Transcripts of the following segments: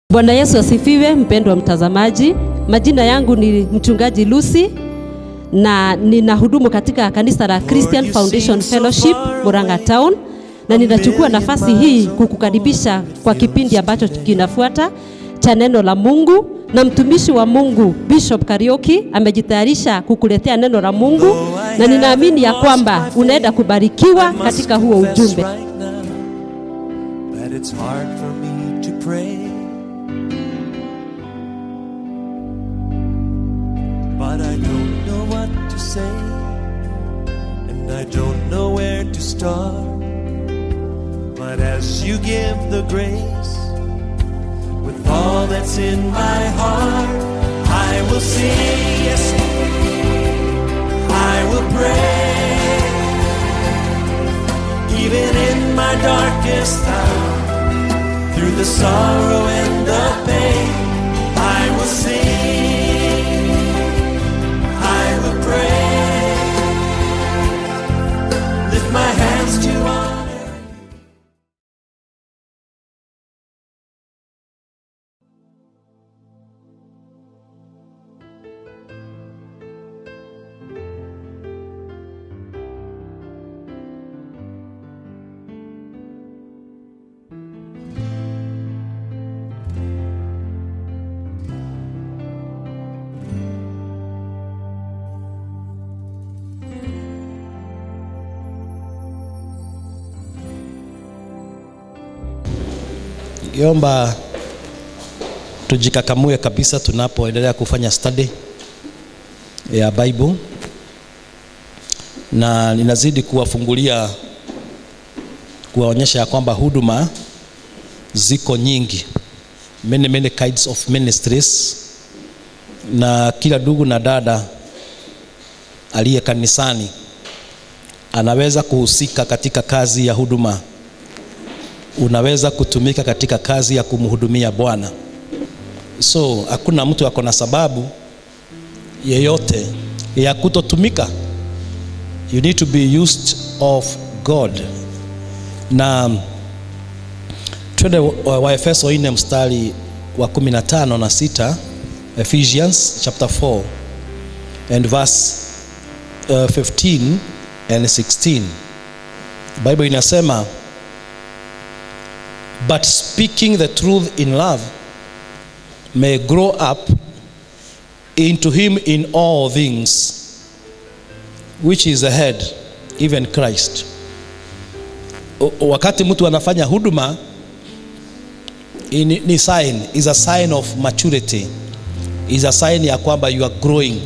Bwana Yesu asifiwe, mpendwa mtazamaji. Majina yangu ni mchungaji Lucy na ninahudumu katika kanisa la Christian Foundation Fellowship Murang'a Town, na ninachukua nafasi hii kukukaribisha kwa kipindi ambacho kinafuata cha neno la Mungu, na mtumishi wa Mungu Bishop Karioki amejitayarisha kukuletea neno la Mungu, na ninaamini ya kwamba unaenda kubarikiwa katika huo ujumbe. That it's hard for me to pray. But I don't know what to say, and I don't know where to start. But as you give the grace, with all that's in my heart, I will sing, yes, I will pray. Even in my darkest hour, through the sorrow and the pain, I will sing, I will pray, lift my hands to honor. Ningeomba tujikakamue kabisa tunapoendelea kufanya study ya Bible, na ninazidi kuwafungulia kuwaonyesha ya kwamba huduma ziko nyingi, many many kinds of ministries, na kila ndugu na dada aliye kanisani anaweza kuhusika katika kazi ya huduma unaweza kutumika katika kazi ya kumhudumia Bwana. So hakuna mtu ako na sababu yeyote ya kutotumika. You need to be used of God. Na twende wa- Waefeso 4 mstari wa 15 na 6, Ephesians chapter 4 and verse uh, 15 and 16. Bible inasema but speaking the truth in love may grow up into him in all things which is the head even Christ O- wakati mtu anafanya huduma ni, ni sign is a sign of maturity is a sign ya kwamba you are growing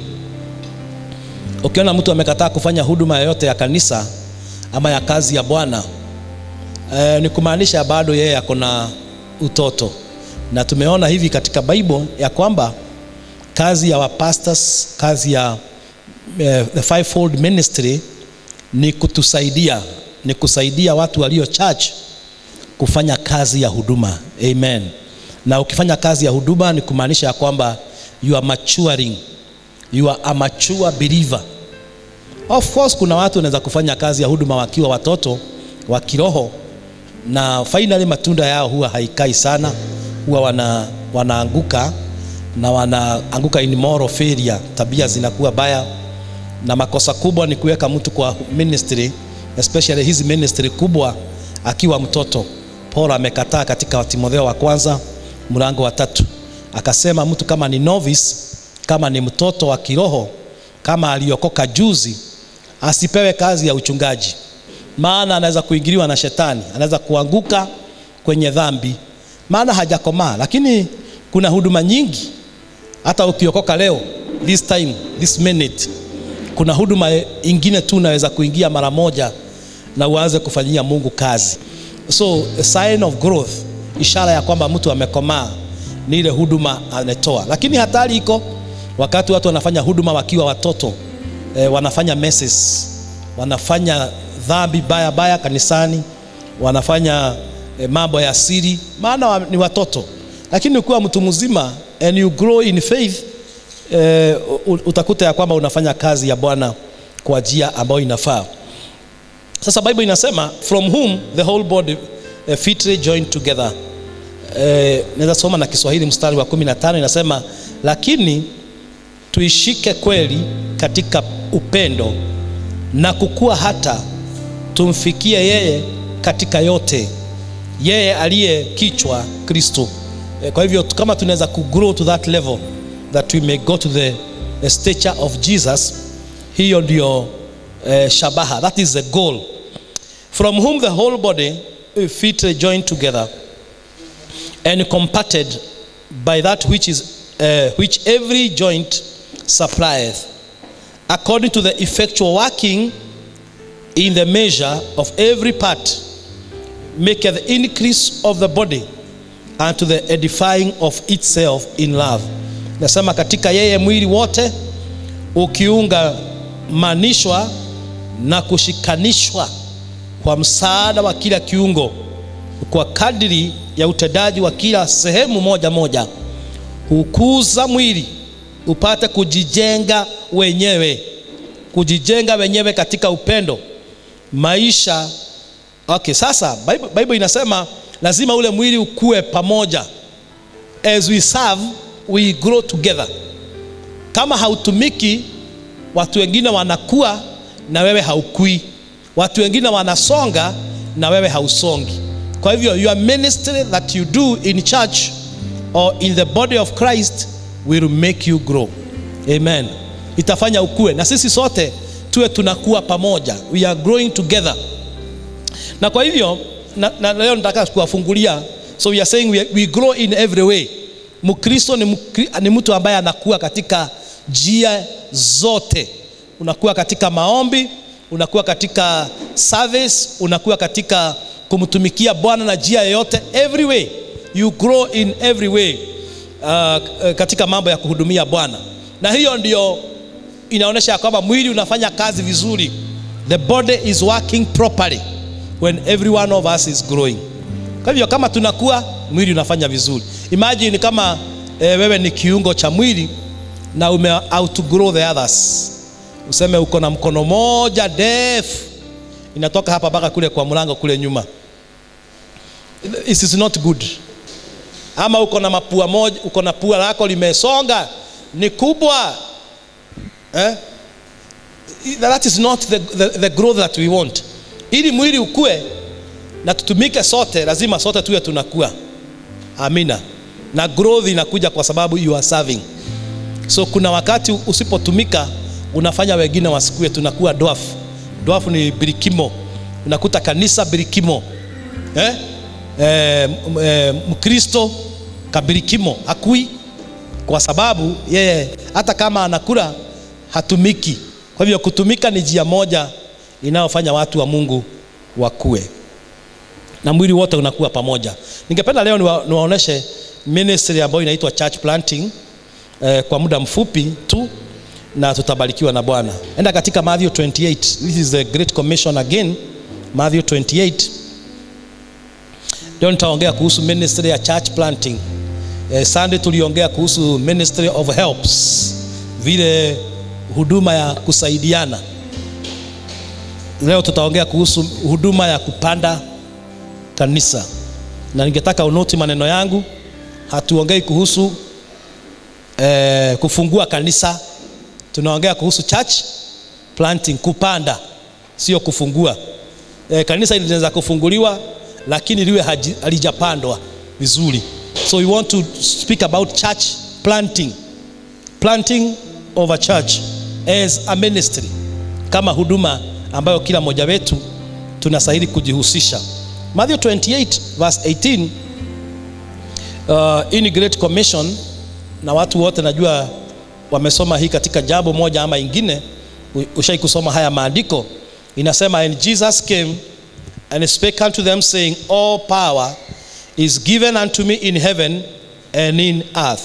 ukiona mtu amekataa kufanya huduma yoyote ya kanisa ama ya kazi ya Bwana eh, ni kumaanisha bado yeye ako na utoto, na tumeona hivi katika Bible ya kwamba kazi ya wapastors, kazi ya eh, the fivefold ministry ni kutusaidia, ni kusaidia watu walio church kufanya kazi ya huduma. Amen. Na ukifanya kazi ya huduma ni kumaanisha ya kwamba you are maturing, you are a mature believer. Of course kuna watu wanaweza kufanya kazi ya huduma wakiwa watoto wa kiroho na finally matunda yao huwa haikai sana, huwa wana, wanaanguka na wanaanguka in moral failure, tabia zinakuwa baya, na makosa kubwa ni kuweka mtu kwa ministry, especially hizi ministry kubwa akiwa mtoto. Paulo amekataa katika Timotheo wa kwanza mlango wa tatu, akasema mtu kama ni novice, kama ni mtoto wa kiroho, kama aliokoka juzi, asipewe kazi ya uchungaji maana anaweza kuingiliwa na shetani, anaweza kuanguka kwenye dhambi, maana hajakomaa. Lakini kuna huduma nyingi, hata ukiokoka leo, this time, this minute, kuna huduma ingine tu unaweza kuingia mara moja na uanze kufanyia Mungu kazi. So a sign of growth, ishara ya kwamba mtu amekomaa ni ile huduma anatoa. Lakini hatari iko wakati watu wanafanya huduma wakiwa watoto eh, wanafanya messes, wanafanya dhambi baya baya kanisani, wanafanya eh, mambo ya siri, maana wa, ni watoto. Lakini ukiwa mtu mzima and you grow in faith eh, u- utakuta ya kwamba unafanya kazi ya Bwana kwa njia ambayo inafaa. Sasa Bible inasema from whom the whole body uh, fitly joined together eh, naweza soma na Kiswahili mstari wa 15 inasema, lakini tuishike kweli katika upendo na kukua hata tumfikie yeye katika yote, yeye aliye kichwa Kristo. Eh, Kwa hivyo kama tunaweza kugrow to that level that we may go to the, the stature of Jesus, hiyo ndio eh, shabaha, that is the goal from whom the whole body uh, fitly joined together and compacted by that which is uh, which every joint supplieth according to the effectual working in the measure of every part maketh the increase of the body unto the edifying of itself in love nasema katika yeye mwili wote ukiungamanishwa na kushikanishwa kwa msaada wa kila kiungo kwa kadiri ya utendaji wa kila sehemu moja moja hukuza mwili upate kujijenga wenyewe kujijenga wenyewe katika upendo maisha okay sasa bible, bible inasema lazima ule mwili ukue pamoja as we serve we grow together kama hautumiki watu wengine wanakuwa na wewe haukui watu wengine wanasonga na wewe hausongi kwa hivyo your ministry that you do in church or in the body of christ will make you grow amen itafanya ukue na sisi sote tuwe tunakuwa pamoja we are growing together na kwa hivyo na, na leo nataka kuwafungulia so we are saying we, we grow in every way mkristo ni, mkri, ni mtu ambaye anakuwa katika njia zote unakuwa katika maombi unakuwa katika service unakuwa katika kumtumikia bwana na njia yoyote every way you grow in every way uh, katika mambo ya kuhudumia bwana na hiyo ndio inaonyesha ya kwamba mwili unafanya kazi vizuri the body is working properly when every one of us is growing kwa hivyo kama tunakuwa mwili unafanya vizuri imagine kama eh, wewe ni kiungo cha mwili na ume outgrow the others useme uko na mkono moja ndefu inatoka hapa mpaka kule kwa mlango kule nyuma it is not good ama uko na mapua moja uko na pua lako limesonga ni kubwa eh? that is not the, the, the growth that we want ili mwili ukue na tutumike sote lazima sote tuwe tunakuwa amina na growth inakuja kwa sababu you are serving so kuna wakati usipotumika unafanya wengine wasikue tunakuwa dwafu dwafu ni birikimo unakuta kanisa birikimo eh? Eh, eh, mkristo kabirikimo hakui kwa sababu yeye hata kama anakula hatumiki kwa hivyo kutumika ni njia moja inayofanya watu wa mungu wakue na mwili wote unakuwa pamoja ningependa leo niwa, niwaoneshe ministry ambayo inaitwa church planting eh, kwa muda mfupi tu na tutabarikiwa na bwana enda katika matthew 28 this is the great commission again matthew 28 leo nitaongea kuhusu ministry ya church planting eh, sunday tuliongea kuhusu ministry of helps vile huduma ya kusaidiana leo tutaongea kuhusu huduma ya kupanda kanisa na ningetaka unoti maneno yangu hatuongei kuhusu eh, kufungua kanisa tunaongea kuhusu church planting kupanda sio kufungua eh, kanisa linaweza kufunguliwa lakini liwe halijapandwa vizuri so we want to speak about church planting planting of a church as a ministry kama huduma ambayo kila mmoja wetu tunastahili kujihusisha matthew 28 verse 18 uh, in great commission na watu wote najua wamesoma hii katika jambo moja ama ingine ushai kusoma haya maandiko inasema and jesus came and spake unto them saying all power is given unto me in heaven and in earth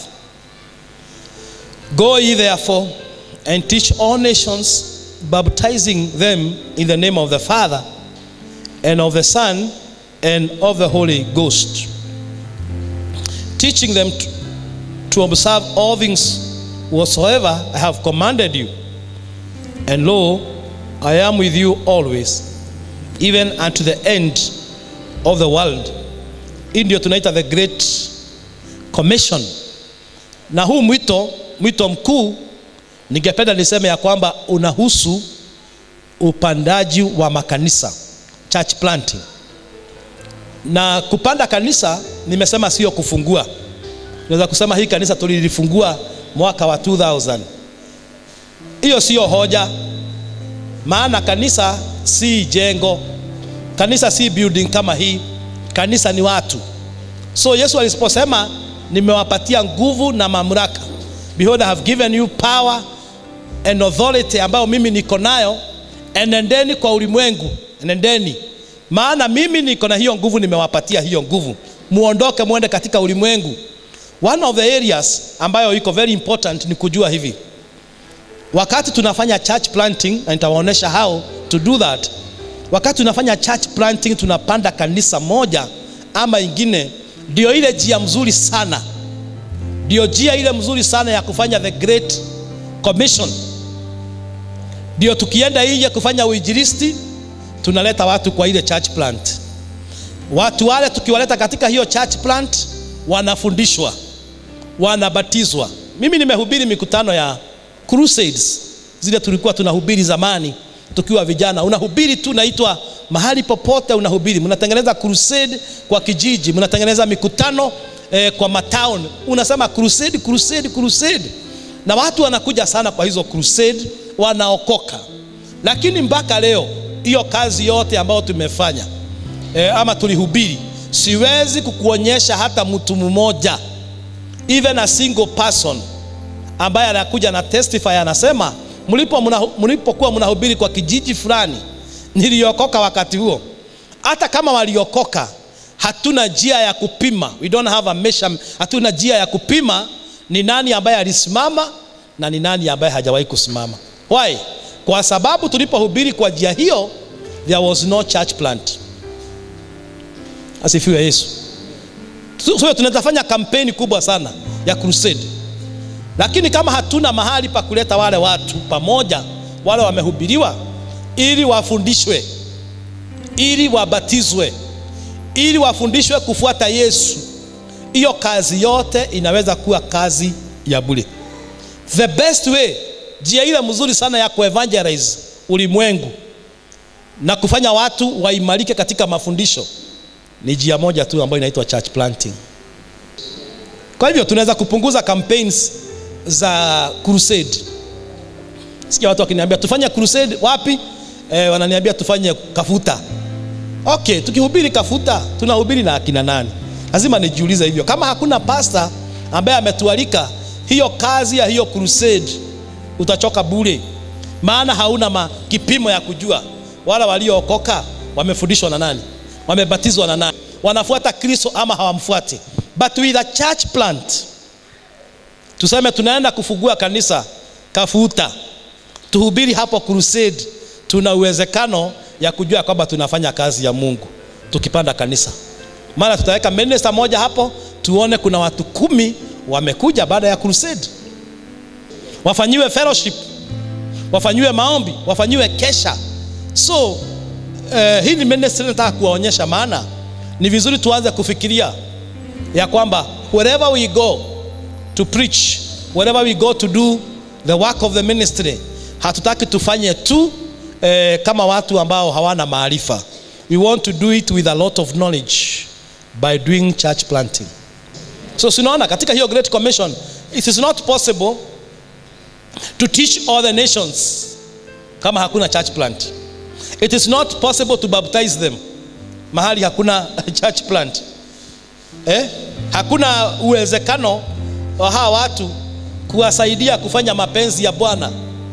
go ye therefore and teach all nations baptizing them in the name of the father and of the son and of the holy ghost teaching them to, to observe all things whatsoever i have commanded you and lo i am with you always even unto the end of the world hii ndio tunaita the great commission na huu mwito mwito mkuu ningependa niseme ya kwamba unahusu upandaji wa makanisa church planting na kupanda kanisa nimesema sio kufungua naweza kusema hii kanisa tulilifungua mwaka wa 2000 hiyo sio hoja maana kanisa si jengo kanisa si building kama hii kanisa ni watu so yesu aliposema nimewapatia nguvu na mamlaka behold i have given you power and authority ambayo mimi niko nayo enendeni kwa ulimwengu enendeni maana mimi niko na hiyo nguvu nimewapatia hiyo nguvu muondoke mwende katika ulimwengu one of the areas ambayo iko very important ni kujua hivi wakati tunafanya church planting na nitawaonyesha how to do that wakati tunafanya church planting tunapanda kanisa moja ama ingine ndio ile njia mzuri sana ndio njia ile mzuri sana ya kufanya the great commission ndio tukienda nje kufanya uinjilisti tunaleta watu kwa ile church plant watu wale tukiwaleta katika hiyo church plant wanafundishwa wanabatizwa mimi nimehubiri mikutano ya crusades zile tulikuwa tunahubiri zamani tukiwa vijana unahubiri tu naitwa mahali popote unahubiri mnatengeneza crusade kwa kijiji mnatengeneza mikutano eh, kwa matown unasema crusade crusade crusade na watu wanakuja sana kwa hizo crusade wanaokoka lakini mpaka leo hiyo kazi yote ambayo tumefanya eh, ama tulihubiri siwezi kukuonyesha hata mtu mmoja even a single person ambaye anakuja na testify anasema mlipo muna- mlipokuwa mnahubiri kwa kijiji fulani niliokoka wakati huo hata kama waliokoka hatuna njia ya kupima we don't have a measure, hatuna njia ya kupima ni nani ambaye alisimama na ni nani ambaye hajawahi kusimama why kwa sababu tulipohubiri kwa njia hiyo there was no church plant asifiwe yesu so so tunaweza fanya kampeni kubwa sana ya crusade lakini kama hatuna mahali pa kuleta wale watu pamoja wale wamehubiriwa ili wafundishwe ili wabatizwe ili wafundishwe kufuata yesu hiyo kazi yote inaweza kuwa kazi ya bure the best way njia ile mzuri sana ya kuevangelize ulimwengu na kufanya watu waimarike katika mafundisho ni njia moja tu ambayo inaitwa church planting kwa hivyo tunaweza kupunguza campaigns za crusade sikia watu wakiniambia tufanye crusade wapi e, wananiambia tufanye kafuta okay tukihubiri kafuta tunahubiri na akina nani lazima nijiulize hivyo kama hakuna pasta ambaye ametualika hiyo kazi ya hiyo crusade utachoka bure maana hauna ma, kipimo ya kujua wala waliookoka wamefundishwa na nani wamebatizwa na nani wanafuata kristo ama hawamfuati but with a church plant tuseme tunaenda kufungua kanisa kafuta tuhubiri hapo crusade tuna uwezekano ya kujua kwamba tunafanya kazi ya mungu tukipanda kanisa maana tutaweka minister moja hapo tuone kuna watu kumi wamekuja baada ya crusade wafanyiwe fellowship wafanyiwe maombi wafanyiwe kesha so uh, hii ni ministry nataka kuwaonyesha maana ni vizuri tuanze kufikiria ya kwamba wherever we go to preach wherever we go to do the work of the ministry hatutaki tufanye tu eh, kama watu ambao hawana maarifa we want to do it with a lot of knowledge by doing church planting so sinaona katika hiyo great commission it is not possible to teach all the nations kama hakuna church plant it is not possible to baptize them mahali hakuna church plant eh? hakuna uwezekano wa hawa watu kuwasaidia kufanya mapenzi ya bwana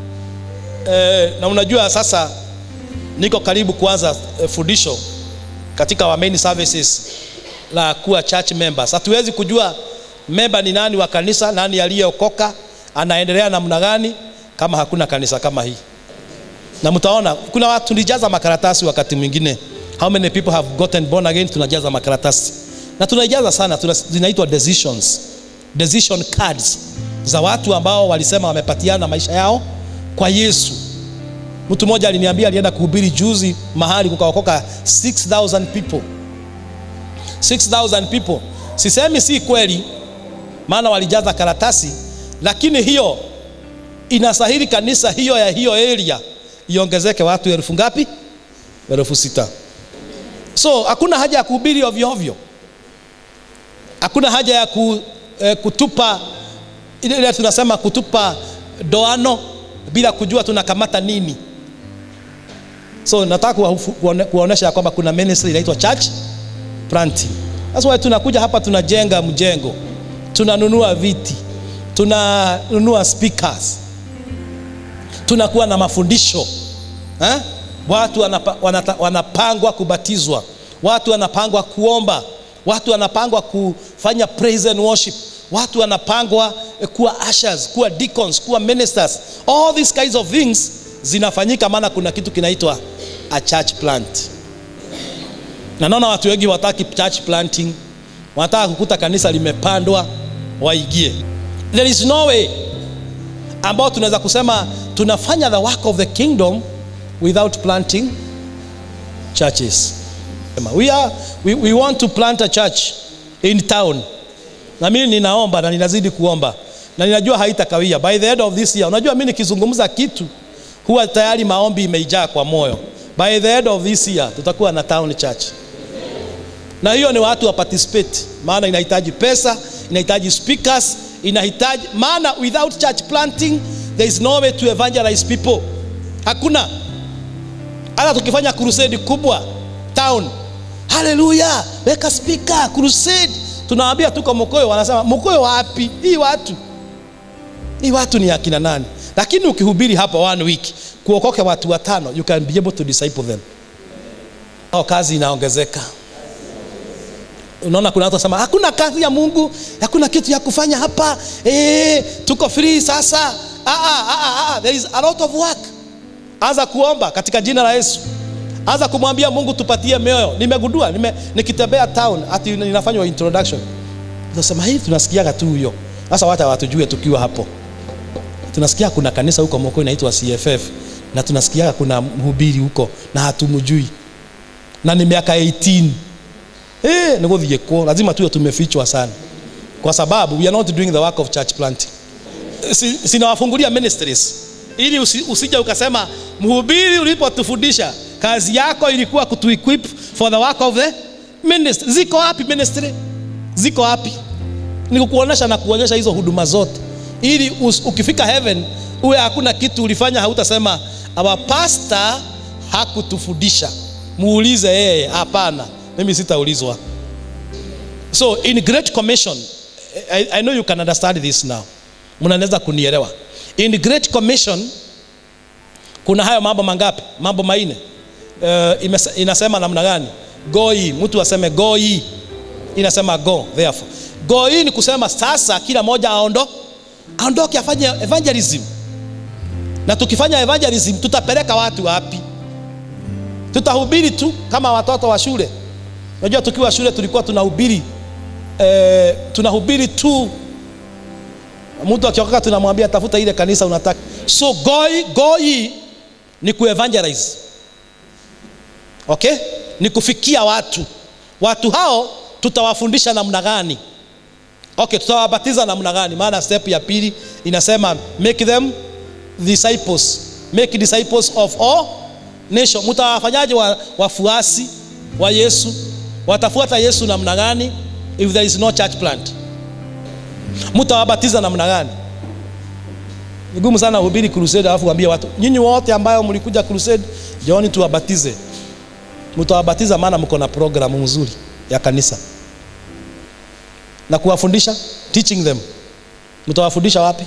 eh, na unajua sasa niko karibu kuanza eh, fundisho katika wa main services la kuwa church members hatuwezi kujua memba ni nani wa kanisa nani aliyeokoka anaendelea namna gani kama hakuna kanisa kama hii na mtaona kuna watu tulijaza makaratasi wakati mwingine how many people have gotten born again tunajaza makaratasi na tunaijaza sana tuna, zinaitwa decisions decision cards za watu ambao walisema wamepatiana maisha yao kwa yesu mtu mmoja aliniambia alienda kuhubiri juzi mahali kukaokoka 6000 people 6000 people sisemi si kweli maana walijaza karatasi lakini hiyo inastahili kanisa hiyo ya hiyo area iongezeke watu elfu ngapi elfu sita so hakuna haja ya kuhubiri ovyo ovyo hakuna haja ya ku, eh, kutupa ile ile tunasema kutupa doano bila kujua tunakamata nini so nataka kuwafu- kuone- kuwaonyesha ya kwamba kuna ministry inaitwa church planting that's why tunakuja hapa tunajenga mjengo tunanunua viti tunanunua speakers tunakuwa na mafundisho eh? watu wanapa, wanata, wanapangwa kubatizwa watu wanapangwa kuomba watu wanapangwa kufanya praise and worship watu wanapangwa eh, kuwa ushers kuwa deacons kuwa ministers all these kinds of things zinafanyika maana kuna kitu kinaitwa a church plant na naona watu wengi wataki church planting wanataka kukuta kanisa limepandwa waigie there is no way ambao tunaweza kusema tunafanya the work of the kingdom without planting churches we, are, we, we want to plant a church in town na mimi ninaomba na ninazidi kuomba na ninajua haitakawia by the end of this year unajua mimi nikizungumza kitu huwa tayari maombi imeijaa kwa moyo by the end of this year tutakuwa na town church na hiyo ni watu wa participate maana inahitaji pesa inahitaji speakers inahitaji maana without church planting there is no way to evangelize people hakuna hata tukifanya crusade kubwa town haleluya weka speaker crusade tunawaambia tuko mkoyo wanasema mkoyo wapi hii watu hii watu ni akina nani lakini ukihubiri hapa one week kuokoke watu watano you can be able to disciple them Hao kazi inaongezeka unaona kuna watu wasema hakuna kazi ya mungu hakuna kitu ya kufanya hapa e, tuko free sasa ah, ah, ah, ah, there is a lot of work anza kuomba katika jina la yesu anza kumwambia mungu tupatie mioyo nimegundua nime, nikitembea town ati ninafanywa introduction tunasema hii tunasikiaga tu huyo sasa wata watujue tukiwa hapo tunasikia kuna kanisa huko moko inaitwa cff na tunasikiaga kuna mhubiri huko na hatumjui na ni miaka 18 Eh, nä gå thiä kwo lazima tuwe tumefichwa sana kwa sababu we are not doing the work of church planting Si- sinawafungulia ministries ili usi, usija ukasema mhubiri ulipotufundisha kazi yako ilikuwa kutuequip for the work of the ministry ziko wapi ministry ziko wapi ni kukuonesha na kuonyesha hizo huduma zote ili us, ukifika heaven uwe hakuna kitu ulifanya hautasema our pastor hakutufundisha muulize yeye hapana mimi sitaulizwa so in great commission I, I know you can understand this now mnaweza kunielewa in great commission kuna hayo mambo mangapi mambo maine uh, inasema namna gani goi mtu aseme goi inasema go therefore go hii ni kusema sasa kila moja aondo aondoke afanye evangelism na tukifanya evangelism tutapeleka watu wapi tutahubiri tu kama watoto wa shule unajua tukiwa shule tulikuwa tunahubiri eh, tunahubiri tu mtu akiokoka tunamwambia tafuta ile kanisa unataka so goi goi ni kuevangelize okay ni kufikia watu watu hao tutawafundisha namna gani okay tutawabatiza namna gani maana step ya pili inasema make them disciples make disciples of all nation mtawafanyaje wa, wafuasi wa yesu watafuata yesu namna gani if there is no church plant mtawabatiza namna gani ni gumu sana uhubiri crusade alafu waambie watu nyinyi wote ambayo mlikuja crusade jooni tuwabatize mtawabatiza maana mko na programu nzuri ya kanisa na kuwafundisha teaching them mtawafundisha wapi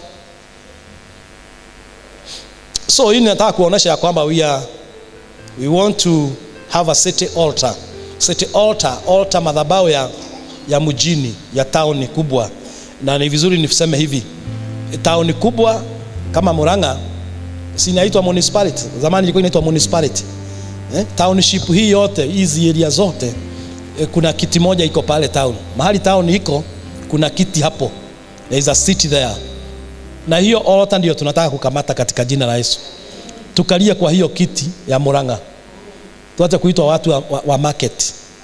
so hii nataka kuonyesha ya kwamba we, are, we want to have a city altar city altar altar madhabao ya, ya mjini ya tauni kubwa na ni vizuri niseme hivi tauni kubwa kama Murang'a sinaitwa municipality zamani ilikuwa inaitwa municipality eh? township hii yote hizi area zote eh, kuna kiti moja iko pale town mahali town iko kuna kiti hapo there is a city there na hiyo altar ndio tunataka kukamata katika jina la Yesu tukalie kwa hiyo kiti ya Murang'a tuache kuitwa watu wa, wa, wa market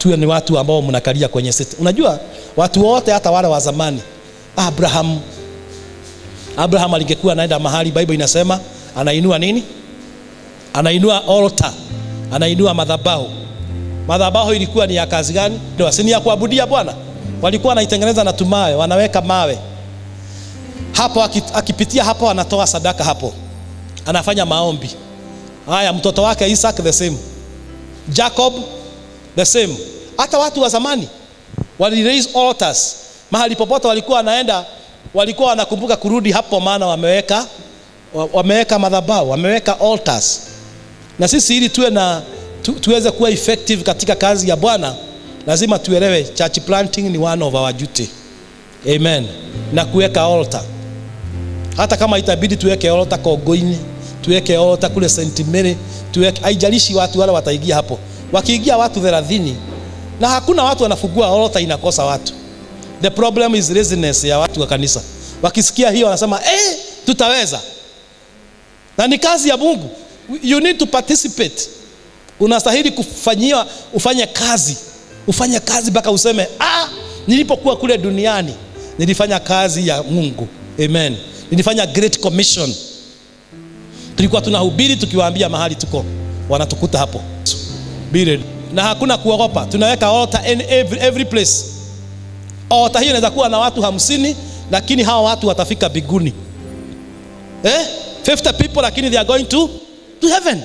tuwe ni watu ambao mnakalia kwenye seti. Unajua watu wote hata wale wa zamani, Abraham Abraham alingekuwa anaenda mahali, Bible inasema anainua nini? Anainua altar, anainua madhabahu. Madhabahu ilikuwa ni ya kazi gani? Ndio, si ni ya kuabudia Bwana. Walikuwa wanaitengeneza na tumawe, wanaweka mawe hapo, aki- akipitia hapo anatoa sadaka hapo, anafanya maombi. Haya, mtoto wake Isaac the same, Jacob the same. Hata watu wa zamani wali raise altars mahali popote walikuwa wanaenda, walikuwa wanakumbuka kurudi hapo, maana wameweka wa- wameweka madhabahu, wameweka altars. Na sisi ili tuwe na tu, tuweze kuwa effective katika kazi ya Bwana, lazima tuelewe church planting ni one of our duty. Amen. Na kuweka altar hata kama itabidi tuweke altar Kogoini, tuweke altar kule St. Mary, tuweke haijalishi watu wale wataingia hapo. Wakiingia watu 30 na hakuna watu wanafungua altar inakosa watu. The problem is laziness ya watu wa kanisa. Wakisikia hiyo wanasema eh, tutaweza. Na ni kazi ya Mungu. You need to participate. Unastahili kufanyiwa ufanye kazi. Ufanye kazi mpaka useme ah, nilipokuwa kule duniani nilifanya kazi ya Mungu. Amen. Nilifanya great commission. Tulikuwa tunahubiri tukiwaambia mahali tuko, wanatukuta hapo. Be ready. Na hakuna kuogopa, tunaweka altar in every, every place. Altar hiyo inaweza kuwa na watu hamsini, lakini hawa watu watafika biguni eh? 50 people lakini they are going to, to heaven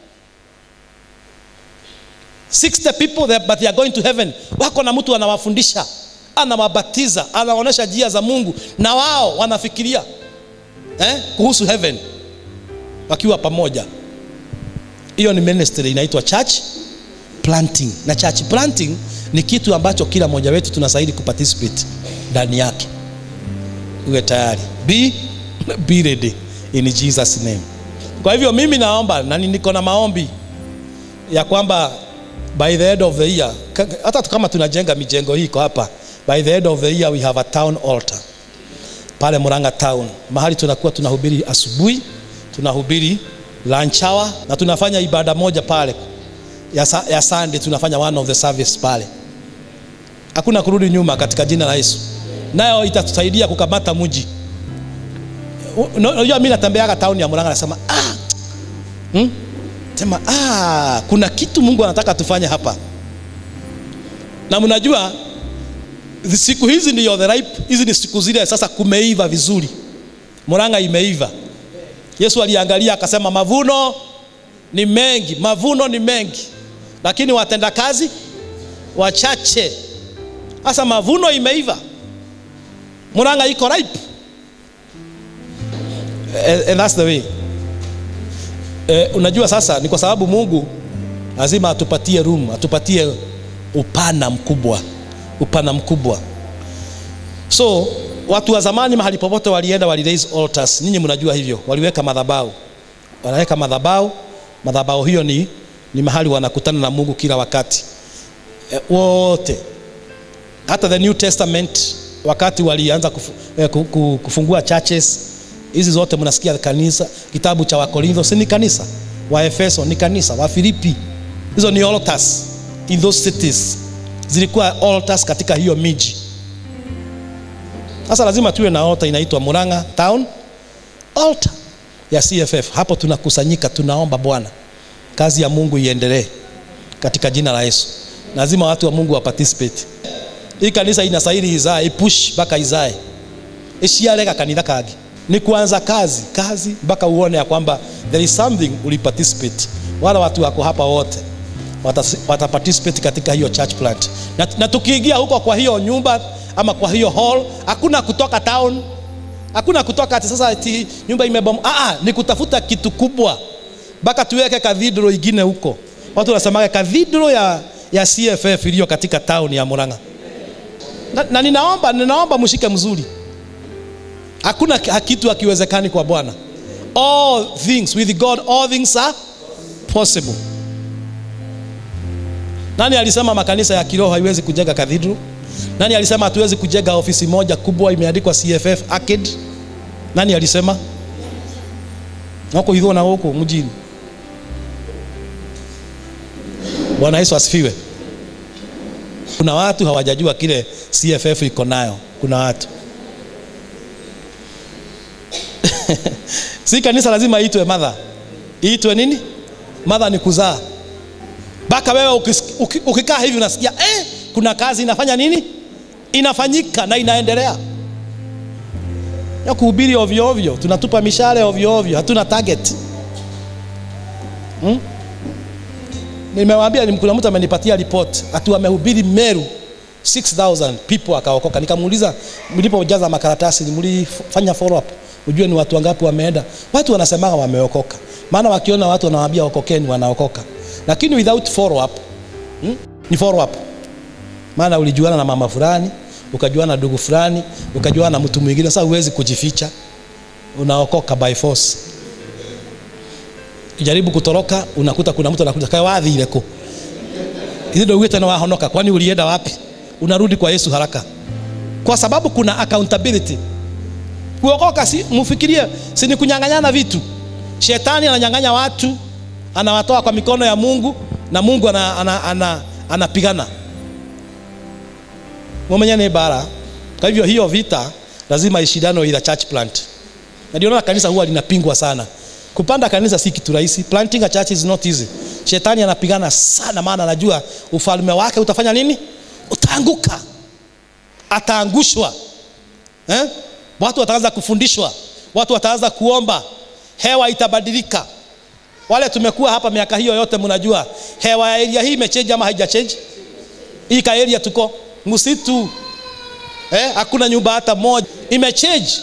60 people there, but they are going to heaven. Wako na mtu anawafundisha, anawabatiza, anaonyesha njia za Mungu, na wao wanafikiria eh, kuhusu heaven wakiwa pamoja. Hiyo ni ministry inaitwa church planting, na church planting ni kitu ambacho kila mmoja wetu tunastahili kuparticipate ndani yake. Uwe tayari, be, be ready in Jesus name. Kwa hivyo mimi naomba na niko na maombi ya kwamba by the end of the year, ka- hata kama tunajenga mijengo hii iko hapa, by the end of the year we have a town altar pale Murang'a town, mahali tunakuwa tunahubiri asubuhi, tunahubiri lunch hour na tunafanya ibada moja pale ya, sa- ya Sunday, tunafanya one of the service pale. Hakuna kurudi nyuma katika jina la Yesu, nayo itatusaidia kukamata mji. U- Unajua, mimi natembeaga town ya Murang'a nasema ah, hmm? sema ah, kuna kitu Mungu anataka tufanye hapa, na mnajua zi- siku hizi ndio the ripe, hizi ni siku zile sasa kumeiva vizuri, Murang'a imeiva. Yesu aliangalia akasema, mavuno ni mengi, mavuno ni mengi, lakini watenda kazi wachache. Sasa mavuno imeiva, Murang'a iko ripe, and, and that's the way eh, unajua sasa ni kwa sababu Mungu lazima atupatie room, atupatie upana mkubwa, upana mkubwa. So watu wa zamani mahali popote walienda wali raise altars, ninyi mnajua hivyo, waliweka madhabahu, wanaweka madhabahu. Madhabahu hiyo ni, ni mahali wanakutana na Mungu kila wakati eh, wote hata the New Testament wakati walianza kufu, eh, ku- ku- kufungua churches hizi zote mnasikia kanisa, kitabu cha Wakorintho si ni kanisa, wa Efeso ni kanisa, wa Filipi hizo ni altars in those cities, zilikuwa altars katika hiyo miji. Sasa lazima tuwe na altar inaitwa Murang'a Town altar ya CFF. Hapo tunakusanyika, tunaomba Bwana, kazi ya Mungu iendelee katika jina la Yesu. Lazima watu wa Mungu wa participate. Hii kanisa inastahili izae, ipush mpaka izae, ishiarega kanitha kagi ni kuanza kazi kazi mpaka uone ya kwamba there is something uli participate. Wale watu wako hapa wote wata, wata participate katika hiyo church plant, na, na tukiingia huko kwa hiyo nyumba ama kwa hiyo hall, hakuna kutoka town, hakuna kutoka ati sasa ati nyumba imebom. Ah, ah, ni kutafuta kitu kubwa mpaka tuweke cathedral ingine huko. Watu wanasemaga cathedral ya, ya CFF iliyo katika town ya Murang'a na, na ninaomba ninaomba mshike mzuri hakuna ki- kitu hakiwezekani kwa bwana all things with god all things are possible nani alisema makanisa ya kiroho haiwezi kujenga cathedral nani alisema hatuwezi kujenga ofisi moja kubwa imeandikwa cff arcade nani alisema nako hivyo na huko mjini bwana yesu asifiwe kuna watu hawajajua kile cff iko nayo kuna watu si kanisa lazima iitwe madha iitwe nini madha ni kuzaa mpaka wewe ukis- uki- ukikaa hivi unasikia eh, kuna kazi inafanya nini inafanyika na inaendelea ya kuhubiri ovyo ovyo tunatupa mishale ovyo ovyo hatuna target hmm? nimewaambia ni- kuna mtu amenipatia report ati wamehubiri meru 6000 people akaokoka nikamuuliza mlipojaza makaratasi mlifanya follow up ujue ni watu wangapi wameenda watu wanasemaga wameokoka maana wakiona watu wanawaambia okokeni wanaokoka lakini without follow up hmm? ni follow up maana ulijuana na mama fulani ukajuana na ndugu fulani ukajuana na mtu mwingine sasa huwezi kujificha unaokoka by force kijaribu kutoroka unakuta kuna mtu anakuja kae wathire ku hizi ndio wite na wahonoka kwani ulienda wapi unarudi kwa Yesu haraka kwa sababu kuna accountability kuokoka si mfikirie si ni kunyang'anyana vitu shetani ananyang'anya watu anawatoa kwa mikono ya Mungu na Mungu anapigana ana, ana, ana, anapigana mumenya ni bara kwa hivyo hiyo vita lazima ishindano ila church plant na ndio naona kanisa huwa linapingwa sana kupanda kanisa si kitu rahisi planting a church is not easy shetani anapigana sana maana anajua ufalme wake utafanya nini utaanguka ataangushwa eh? watu wataanza kufundishwa watu wataanza kuomba hewa itabadilika wale tumekuwa hapa miaka hiyo yote mnajua hewa ya area hii imechange ama haijachange hii ka area tuko msitu eh, hakuna nyumba hata moja imechange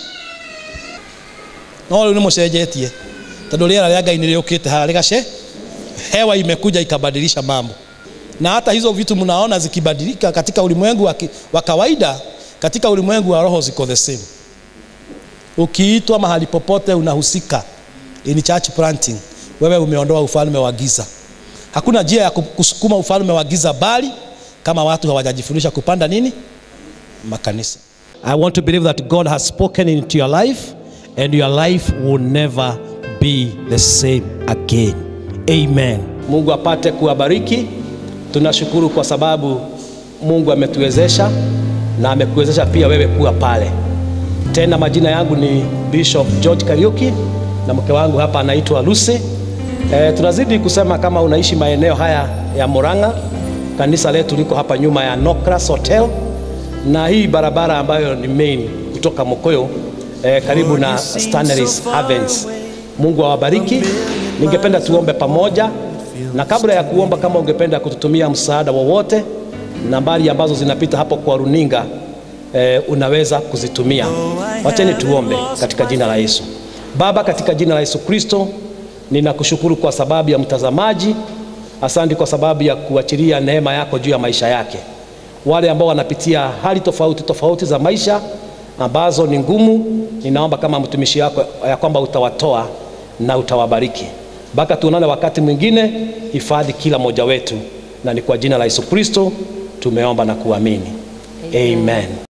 no riu nä må cenjetie tondå rä era rä a ngai nä rä å kä te harä gace hewa imekuja ikabadilisha mambo na hata hizo vitu mnaona zikibadilika katika ulimwengu wa, ki- wa kawaida katika ulimwengu wa roho ziko the same ukiitwa mahali popote unahusika in church planting wewe umeondoa ufalme wa giza hakuna njia ya ku- kusukuma ufalme wa giza bali kama watu hawajajifundisha kupanda nini makanisa i want to believe that god has spoken into your life and your life will never be the same again amen mungu apate kuwabariki tunashukuru kwa sababu mungu ametuwezesha na amekuwezesha pia wewe kuwa pale tena majina yangu ni bishop george kariuki na mke wangu hapa anaitwa lucy e, tunazidi kusema kama unaishi maeneo haya ya moranga kanisa letu liko hapa nyuma ya nocras hotel na hii barabara ambayo ni main kutoka mokoyo eh, karibu na Stanleys Havens. Mungu awabariki. Ningependa tuombe pamoja, na kabla ya kuomba, kama ungependa kututumia msaada wowote, nambari ambazo zinapita hapo kwa runinga eh, unaweza kuzitumia. Wacheni tuombe katika jina la Yesu. Baba, katika jina la Yesu Kristo, ninakushukuru kwa sababu ya mtazamaji. Asante kwa sababu ya kuachilia neema yako juu ya maisha yake wale ambao wanapitia hali tofauti tofauti za maisha ambazo ni ngumu, ninaomba kama mtumishi wako ya kwamba utawatoa na utawabariki. Mpaka tuonane wakati mwingine, hifadhi kila mmoja wetu, na ni kwa jina la Yesu Kristo tumeomba na kuamini, amen.